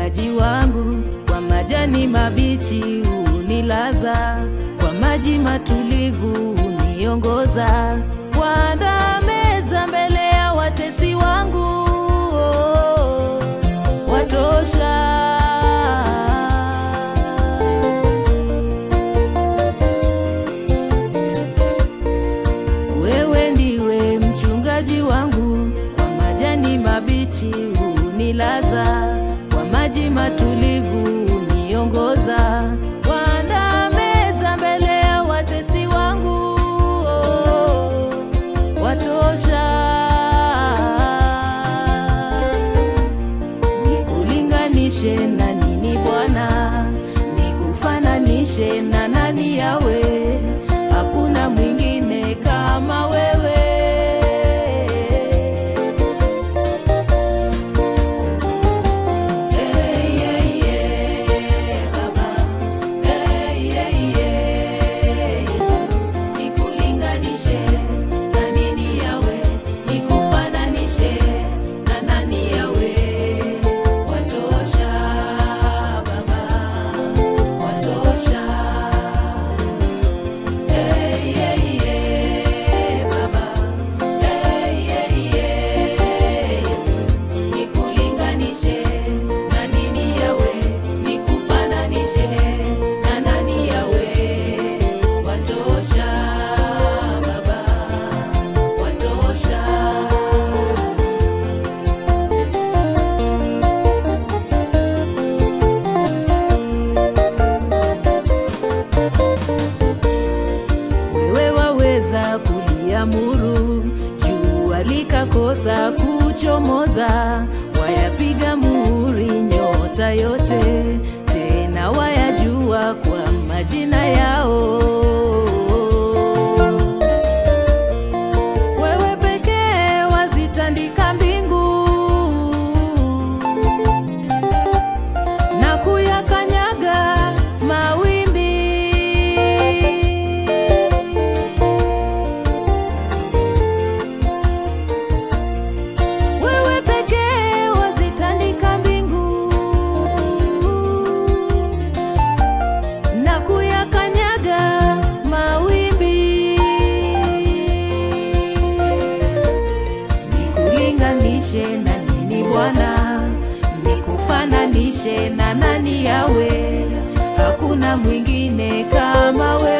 mchungaji wangu, kwa majani mabichi unilaza, kwa maji matulivu uniongoza, waandaa meza mbele ya watesi wangu, oh, watosha. Wewe ndiwe mchungaji wangu, kwa majani mabichi unilaza, kwa maji matulivu uniongoza, waandaa meza mbele ya watesi wangu, oh, watosha. Nikulinganishe na nini Bwana, nikufananishe na nani yawe? Hakuna mwingine kama wewe. Hey, hey, hey, Baba. Hey, hey, hey, Yesu. Nikulinganishe na nini yawe? Nikufananishe na nani yawe? Watosha, Baba. Watosha. Hey, hey, hey, Baba. Hey, hey, hey, Yesu. Nikulinganishe na nini yawe? Nikufananishe na nani yawe? Watosha, Baba. Watosha. wewe waweza kuliamuru jua likakosa kuchomoza, wayapiga muhuri nyota yote, tena wayajua kwa majina yao. Wewe pekee wazitandika mbingu na kuyakanyaga mawimbi. Wewe pekee wazitandika mbingu na kuyakanyaga mawimbi. Nikulinganishe na nini Bwana, nikufananishe na nani yawe? Hakuna mwingine kama wewe.